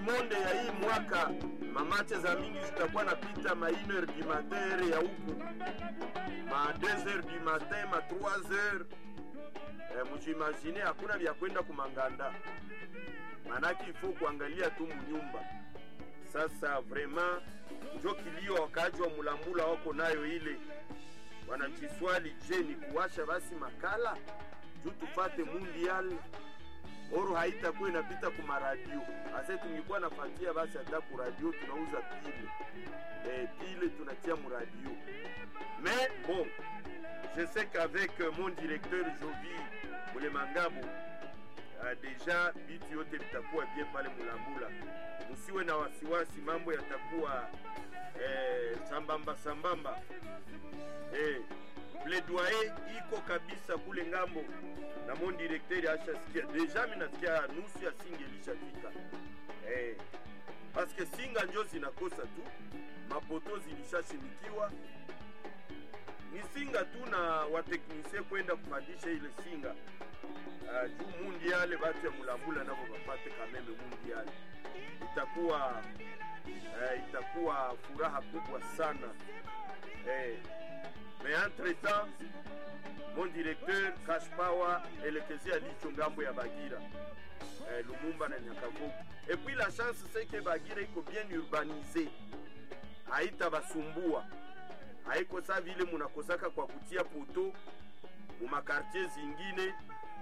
monde ya hii mwaka mamache za mingi zitakuwa napita ma 1h du matin ya huku ma 2h du matin ma 3h eh, mujimagine hakuna vya kwenda kumanganda manake ifo kuangalia tu munyumba sasa vraiment njo kilio wakaji wa mulambula wako nayo ile wanajiswali je ni kuwasha basi makala juu tufate mundial oro haitakuwa inapita ku maradio ase tungikuwa nafatia basi hata ku radio tunauza pile eh, pile tunatia mu radio mais bon je sais qu'avec euh, mon directeur Jovi Mulemangabo uh, deja bitu yote vitakuwa bien pale Mulambula, musiwe na wasiwasi, mambo yatakuwa eh, sambamba sambamba eh, plaidoyer iko kabisa kule ngambo na mon directeur ashasikia deja, mi nasikia nusu ya singe ilishafika eh, paske singa njo zinakosa tu, mapoto zilishashimikiwa ni singa tu na wateknisie kwenda kupandisha ile singa uh, juu mundiale batu ya mulambula nabo bapate kameme mundiale itakuwa uh, itakuwa furaha kubwa sana eh, mais entre temps mon directeur cash power elekezea licho ngambo ya bagira eh, lumumba na nyakavugu et puis la chance c'est que bagira iko bien urbanisé haitabasumbua haiko saa vile munakosaka kwa kutia poto mumakartier zingine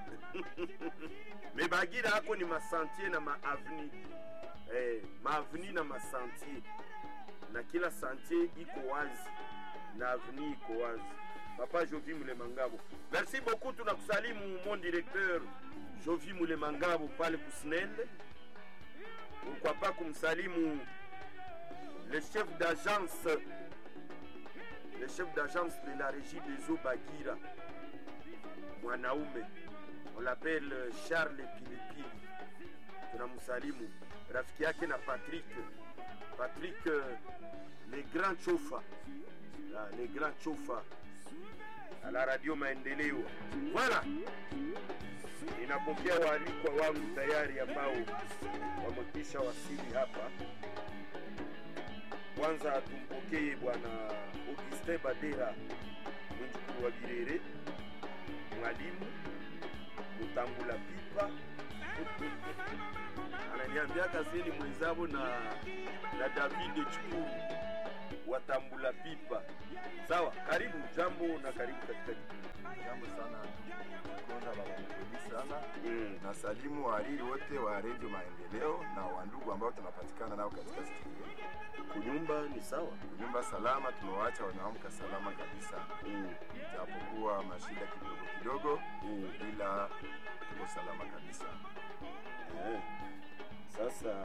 mebagira hako ni masantier na maaveni eh, maaveni na masantier na kila santier iko wazi na aveni iko wazi papa jovi mulemangabo merci beaucoup tunakusalimu mon directeur jovi mulemangabo pale kusnende pourquoi pas kumsalimu le chef d'agence le chef d'agence de la régie des eaux Bagira, mwanaume on l'appelle Charles Pilipili, tunamsalimu rafiki yake na Patrick Patrick euh, le grand chofa ah, le grand chofa à la radio Maendeleo. Voilà, ninapokea waalikwa wangu tayari ambao wamekwisha wasili hapa. Kwanza tumpokee bwana Augustin Badera mjukuu wa Birere, mwalimu mutambula pipa ananiambia kaseni mwenzabo na, na David Chukuru watambula pipa. Sawa, karibu jambo na karibu katika kipindi. Jambo sana Konda baba mkweli sana Mm. na salimu wahariri wote wa redio Maendeleo na wandugu ambao tunapatikana nao katika studio. Kunyumba ni sawa. Nyumba salama, tumewaacha wanaamka salama kabisa, Mm. japokuwa mashida kidogo kidogo, Mm. ila tuko salama kabisa. Eh. Sasa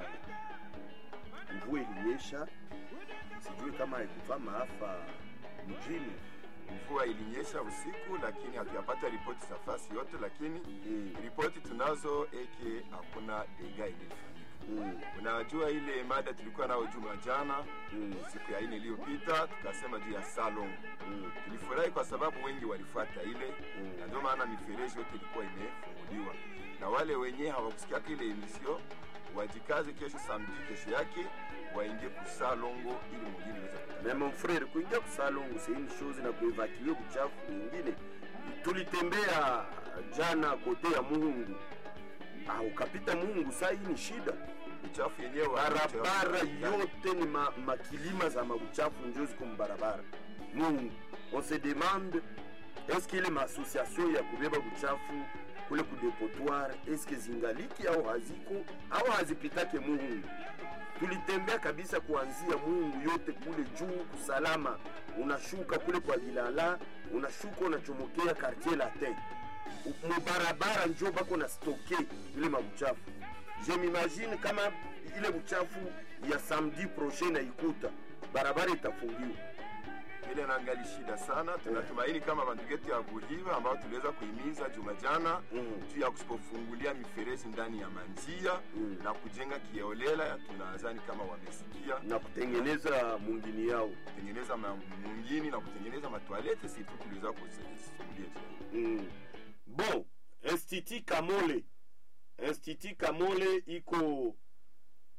mvua ilinyesha, sijui kama haikufaa maafa mjini. Mvua ilinyesha usiku, lakini hatuyapata ripoti za fasi yote, lakini Mm. ripoti tunazo eke hakuna dega ilifanyika. Mm. Unajua ile mada tulikuwa nayo juma jana Mm. siku ya ine iliyopita, tukasema juu ya salon. Mm. Tulifurahi kwa sababu wengi walifuata ile Mm. na ndio maana mifereji yote ilikuwa imefunguliwa, na wale wenyewe hawakusikiaka ile emission wajikaze, kesho samedi, kesho yake waingie kusalongo ili mwingine iweze kutana. Mais mon frère, kuingia kusalongo c'est une chose na kuevacuer buchafu nyingine. Tulitembea jana kote ya Muhungu. Ah, ukapita Muhungu, saa hii ni shida. Uchafu yenyewe barabara yote ni ma, makilima za mabuchafu njo ziko mubarabara mungu on se demande est-ce que ile maassociation ya kubeba buchafu kule kudepotoir est-ce que zingaliki au haziko au hazipitake mungu tulitembea kabisa kuanzia mungu yote kule juu kusalama unashuka kule kwa vilala unashuka unachomokea quartier latin mubarabara njo bako na stoke ile mabuchafu je m'imagine kama ile buchafu ya samedi prochain na ikuta barabara itafungiwa ile nangali shida sana. Tunatumaini kama bandugu yetu ya Buhiva ambao tuliweza kuhimiza juma jana Mm. juu ya kusipofungulia mifereji ndani ya manjia Mm. na kujenga kiolela, tunadhani kama wamesikia na kutengeneza mungini yao kutengeneza ma- mungini na kutengeneza matwalete, si tu tuliweza kusimulia juu. mm. bon institut kamole institut kamole iko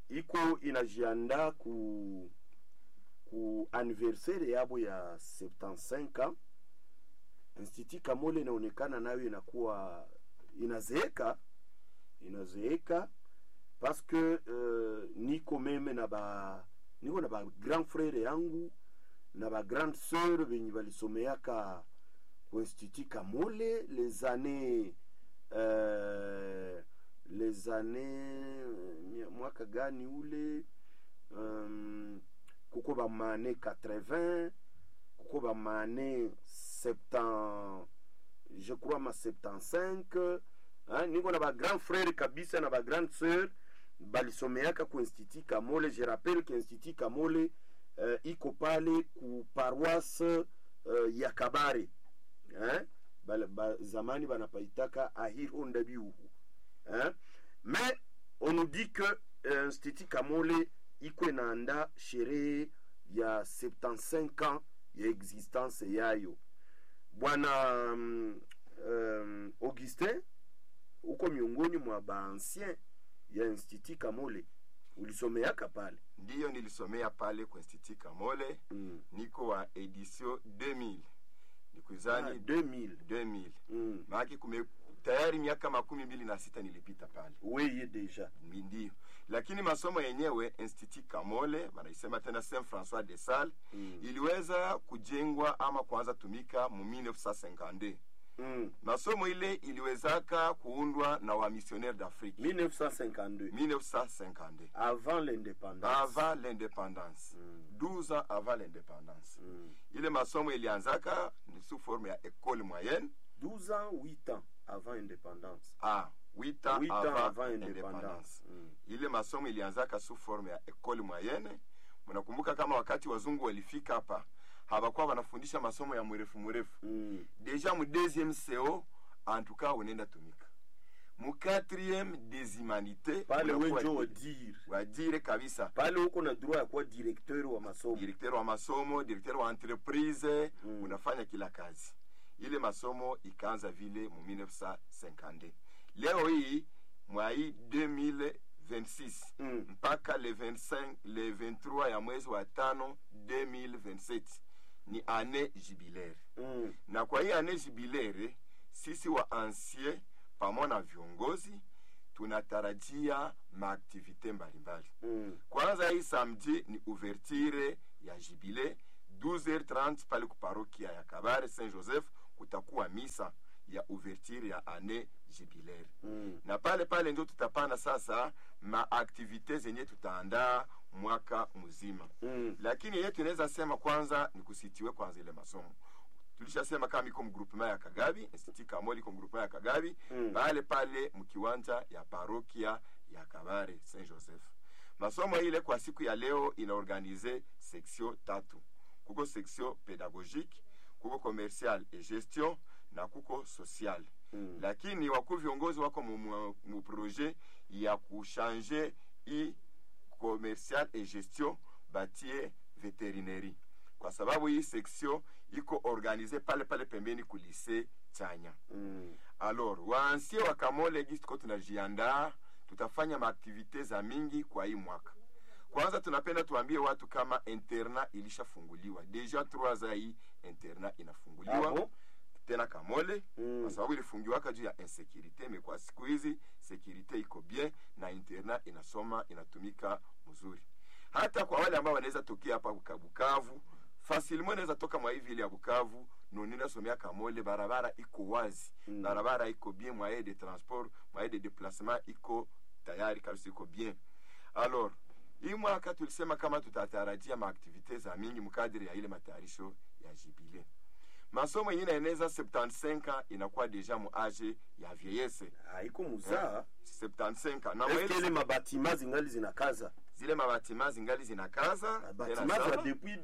iko inajiandaa ku ku anniversaire yabo ya 75 ans institut kamole inaonekana nayo inakuwa inazeeka inazeeka parce que uh, niko meme na ba niko na ba grand frère yangu na ba grande sœur benye balisomeaka ku institut kamole les années euh, les années mia- mwaka gani ule um, kuko bamane 80 kuko bamane 70 je crois ma 75 hein, niko na bagrand frère kabisa na bagrande sœur balisomeaka ku institut kamole je rappelle que institut kamole uh, iko pale ku paroisse uh, ya kabare hein? Bala- ba, zamani banapaitaka ahihonda biuhu hein? mais on nous dit que uh, institut kamole iko inaanda sherehe ya 75 ans ya existence yayo bwana um, um, augustin uko miongoni mwa baancien ya institut kamole ulisomeaka pale ndiyo nilisomea pale kwa institut kamole mm. niko wa edition 2000 ah, nikuzani 2000 2000 mm. maake kume tayari miaka makumi mbili na sita nilipita pale weye deja Mi- ndiyo lakini masomo yenyewe institut kamole wanaisema tena saint françois de sales mm. iliweza kujengwa ama kuanza tumika mu 1952 mm. masomo ile iliwezaka kuundwa na wamissionnaire d'afrique 1952 1952 avant l'indépendance avant l'indépendance Mm. 12 ans avant l'indépendance mm. ile masomo ilianzaka ni sous forme ya école moyenne 12 ans 8 ans avant indépendance a 8 ans 8 ans avant, avant indépendance indépendance mm. ile masomo ilianzaka sous forme ya école moyenne mnakumbuka kama wakati wazungu walifika hapa hawakuwa wanafundisha masomo ya mrefu mrefu Mm. deja mu deuxième co en tout cas unaenda tumika mu quatrième des humanités pale unakuwa wenjo di- wadire wadire kabisa pale uko na droit ya kuwa directeur wa masomo directeur wa masomo directeur wa entreprise Mm. unafanya kila kazi ile masomo ikaanza vile mu 1952 leo hii mwa hii 2026 mm. mpaka le 25 le 23 ya mwezi wa tano 2027 ni ane jubilaire Mm. na kwa hii ane jubilaire sisi wa ancien pamoja na viongozi tunatarajia maaktivite mbalimbali Mm. kwanza hii samedi ni ouverture ya jubile 12h30 pale kuparokia ya kabare saint joseph kutakuwa misa ya ouverture ya ane jubilaire Mm. na pale pale ndio tutapanda sasa maaktivite zenye tutaandaa mwaka mzima Mm. lakini yenye tunaweza sema kwanza ni kusitiwe kwanza ile masomo tulishasema kama iko mgrupema ya kagabi institut kamoli iko mgrupema ya kagabi Mm. pale pale mkiwanja ya parokia ya kabare saint joseph masomo ile kwa siku ya leo inaorganize section tatu kuko section pédagogique kuko commercial et gestion na kuko social Mm. lakini wakuu viongozi wako mu- mu mu projet ya kuchange i commercial et gestion batie veterinerie kwa sababu hii section iko organize pale pale pembeni kulise chanya Mm. alors waansie wa kamole gisi tuko tunajiandaa tutafanya maaktivite za mingi kwa hii mwaka kwanza tunapenda tuambie watu kama interna ilishafunguliwa deja trois za hii interna inafunguliwa Ah bon? tena kamole Mm. kwa sababu ilifungiwaka juu ya insekurite me kwa siku hizi sekurite iko bien na interna inasoma inatumika mzuri hata kwa wale ambao wanaweza tokea hapa Buka- bukavu fasilimo inaweza toka mwa hivi ile ya bukavu nonina somea kamole barabara iko wazi Mm. barabara iko bien moyen de transport moyen de déplacement iko tayari kabisa iko bien alors hii mwaka tulisema kama tutatarajia maaktivite za mingi mkadiri ya ile matayarisho ya jibile masomo yenye inaeneza 75 ans inakuwa deja mu age ya vieyese haiko muzaa 75 ans na eske mwele ile mabatima zingali zinakaza zile mabatima zingali zinakaza tena batima za sana, depuis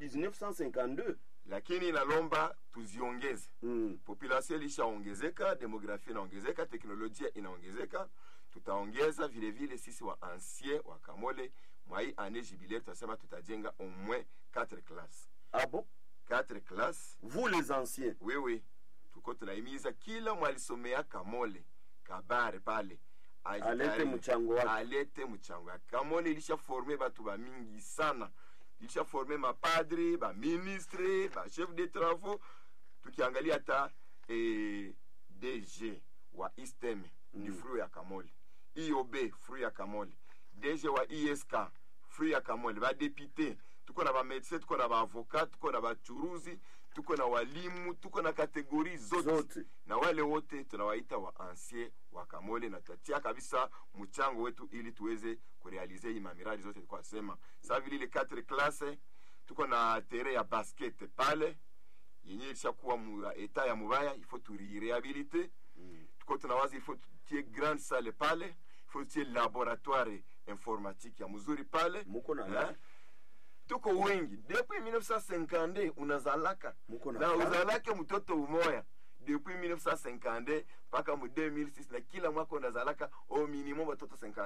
1952 lakini inalomba tuziongeze mm. population ilishaongezeka demografia inaongezeka teknolojia inaongezeka tutaongeza vile vile sisi wa ancien wa kamole mwa hii ane jubilaire tunasema tutajenga au moins 4 classe ah bon 4 classe vous les anciens wewe tuko tunahimiza kila mwalisomea kamole kabare pale ajitayari- alete mchango wake alete mchango yake kamole ilishaforme batu bamingi sana ilishaforme mapadri baministre bachef de travaux tukiangalia hata eh, dg wa istem ni Mm. fruit ya kamole iob fruit ya kamole dg wa isk fruit ya kamole badepute tuko na bamedecin tuko na baavocat tuko na bachuruzi tuko na walimu tuko na kategori zote, zote na wale wote tunawaita wa ancien wa kamole na tutatia kabisa mchango wetu ili tuweze kurealize hii mamiradi zote tulikuwa sema sa vile ile 4 classe tuko na tere ya basket pale yenye ilishakuwa mu eta ya mubaya il faut turirehabilite Mm. tuko tunawaza il faut tutie grande salle pale il faut tutie laboratoire informatique ya mzuri pale muko na eh? tuko wengi depuis 1950 unazalaka muko na na plan? uzalake mtoto umoya depuis 1950 mpaka mu 2006 na kila mwaka unazalaka au minimum watoto 50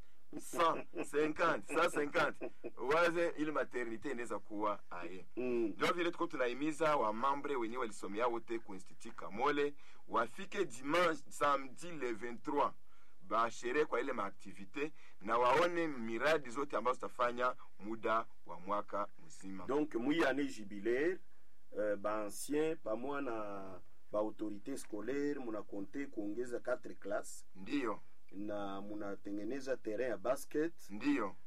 150 150 waze ili maternité inaweza kuwa aye Mm. ndio vile tuko tunahimiza wamambre wenyewe walisomea wote ku institut kamole wafike dimanche samedi le 23 bashere kwa ile maaktivite na waone miradi zote ambazo tutafanya muda wa mwaka mzima donc mwi année jubilaire euh, baancien pamoja na baautorité scolaire munakonte kuongeza 4 classe ndiyo na munatengeneza terrain ya basket ndiyo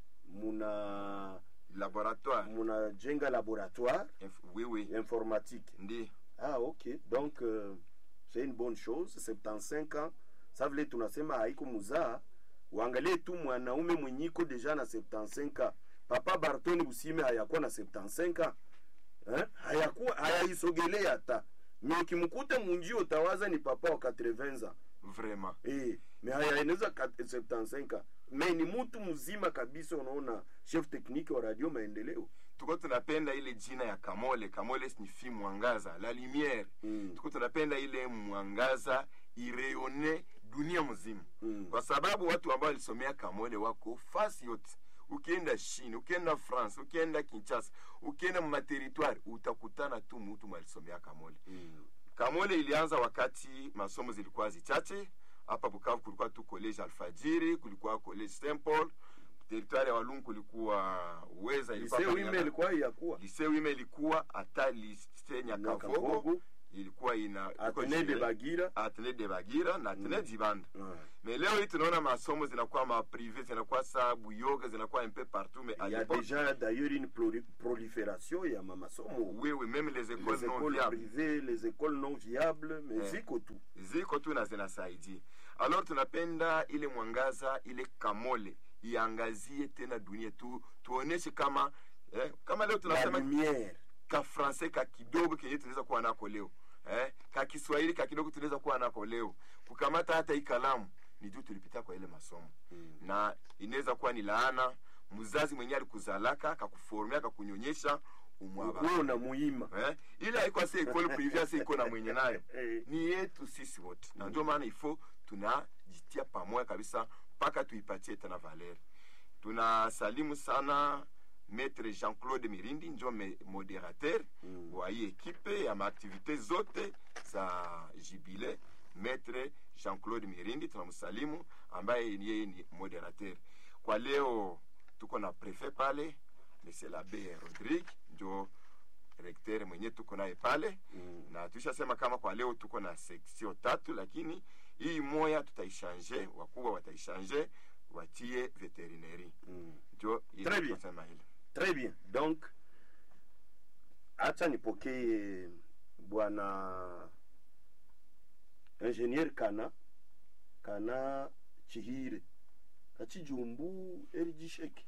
muna laboratoire munajenga laboratoire Inf- oui oui informatique ndiyo ah ok donc euh, c'est une bonne chose 75 ans sa vile tunasema haiko muzaa uangalie tu mwanaume mwenyiko deja na 75 ans papa bartoni busime hayakuwa na 75 ans eh? hayakuwa hayaisogelea hata me ukimkuta munjio utawaza ni papa wa 80 ans vraiment eh, me hayaeneza kat- 75 ans me ni mtu mzima kabisa unaona chef technique wa radio maendeleo tuko tunapenda ile jina ya kamole kamole signifie mwangaza la lumière mm. tuko tunapenda ile mwangaza ireyone dunia mzima Mm. kwa sababu watu ambao walisomea kamole wako fasi yote ukienda chine ukienda france ukienda kinshasa ukienda mumateritware utakutana tu mutu mwalisomea kamole Mm. kamole ilianza wakati masomo zilikuwa zichache hapa bukavu kulikuwa tu college alfajiri kulikuwa college st paul teritware ya walungu kulikuwa uweza ilikuwa Lycée pale wime na- ilikuwa yakuwa lycée wime ilikuwa hata lycée nyakavogo Nyakavogo, ilikuwa ina iko Atene de jure- Bagira atene de bagira na atene Mm. dibanda Ah. mais leo hii tunaona masomo zinakuwa maprive zinakuwa saa buyoga zinakuwa un peu partout mais à Il y a l'époque déjà d'ailleurs une proli- prolifération ya mamasomo oui oui même les écoles les non écoles viables privées les écoles non viables mais Eh. ziko tu ziko tu na zinasaidia alors tunapenda ile mwangaza ile kamole iangazie tena dunia tu tuoneshe kama eh, kama leo la tunasema lumière ka francais ka kidogo kenye tunaweza kuwa nako leo eh, ka kiswahili ka kidogo tunaweza kuwa nako leo kukamata hata hii kalamu ni juu tulipita kwa ile masomo Mm. na inaweza kuwa ni laana mzazi mwenyewe alikuzalaka akakuformia akakunyonyesha umwaba wewe una muima eh? ile haikuwa si ekole privia si iko na mwenye nayo Eh. ni yetu sisi wote na ndio maana ifo tunajitia pamoja kabisa mpaka tuipatie tena valer tunasalimu sana maître jean claude mirindi njo me- moderateur Mm. wa hii ekipe ya maaktivite zote za jibile maître jean claude mirindi tunamsalimu ambaye yeye ni moderateur kwa leo tuko na prefet pale monsieur labe rodrigue njo rektere mwenye tuko naye pale Mm. na tushasema kama kwa leo tuko na seksio tatu lakini hii moya tutaishange wakubwa wataishange watie veterineri Mm. njo ile Très bien. tunasema ile très bien donc acha nipokee bwana ingénieur kana kana chihire kachijumbu erijisheki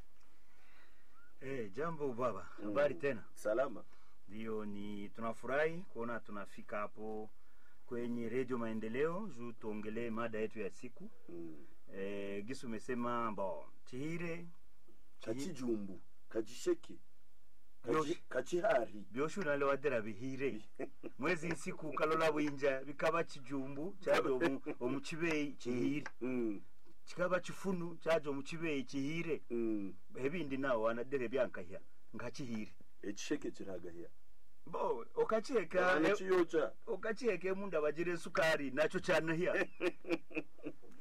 Eh, jambo baba, Mm. habari tena. salama Ndio, ni tunafurahi kuona tunafika hapo kwenye redio Maendeleo juu tuongelee mada yetu ya siku. mm. Eh, Gisu umesema bo chihire kachijumbu kachisheki Yo- kachi, kachihari byoshu nalewadera bihire mwezi nsiku kalola bwinja bikaba kijumbu kyaja omu, omu kibeyi kihire mm. kikaba kifunu kyaja omu kibeyi kihire mm. ebindi nawo wanadere byankahya nga kihire ekisheke kiragahya bo okacheka e- nekiyoca okacheka emunda bagira esukari nakyo kyanahya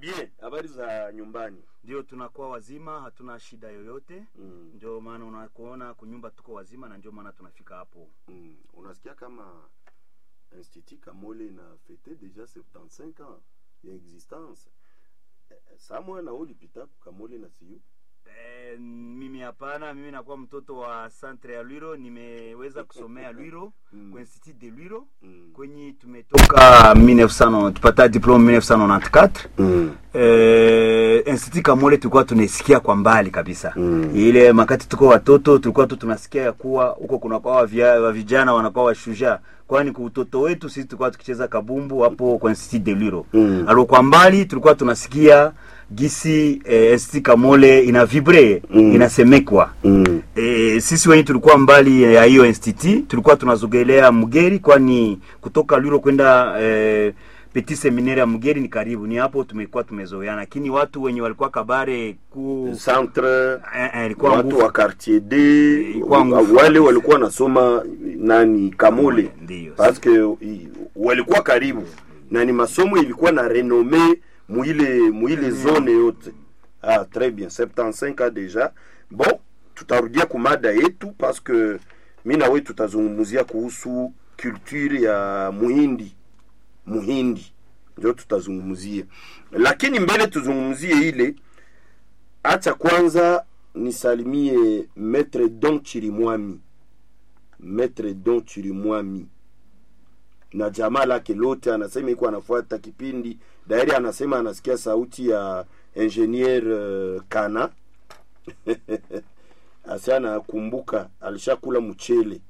bien habari za nyumbani ndio tunakuwa wazima hatuna shida yoyote mm. ndio maana unakuona kunyumba tuko wazima na ndio maana tunafika hapo Mm. unasikia kama institut kamole na fete deja 75 ans ya existence Eh, eh, samwe na ulipita kamole na siu e, mimi hapana mimi nakuwa mtoto wa centre ya lwiro nimeweza kusomea lwiro Mm. kwa institut de lwiro mm. kwenye tumetoka 1900 tupata diplome 1994 mm. eh, institut kamole tulikuwa tunasikia kwa mbali kabisa Mm. ile makati tuko watoto tulikuwa tu tunasikia ya kuwa huko kunakuwa wavia- wa vijana wanakuwa washujaa kwani kwa utoto wetu sisi tulikuwa tukicheza kabumbu hapo kwa institut de lwiro Mm. alo kwa mbali tulikuwa tunasikia gisi eh, institut kamole ina vibre Mm. inasemekwa Mm. E, sisi wenye tulikuwa mbali ya hiyo institut tulikuwa tunazogelea Mgeri, kwani kutoka Lwiro kwenda e, Petit Seminaire ya Mgeri ni karibu, ni hapo tumekuwa tumezoeana, lakini watu wenye walikuwa Kabare ku centre eh, eh, ilikuwa watu nguvu wa quartier d Ilikuwa nguvu wale kabisa. walikuwa nasoma nani kamole ndio paske i- walikuwa karibu na ni masomo ilikuwa na renome muile muile zone yote ah, très bien 75 ans deja bon tutarudia kumada yetu paske mi nawe tutazungumzia kuhusu culture ya muhindi muhindi ndio tutazungumzia lakini mbele tuzungumzie ile acha kwanza nisalimie maître don chirimwami maître don chirimwami na jamaa lake lote anasema iko anafuata kipindi dairi anasema anasikia sauti ya ingenier uh, kana asi anakumbuka alishakula mchele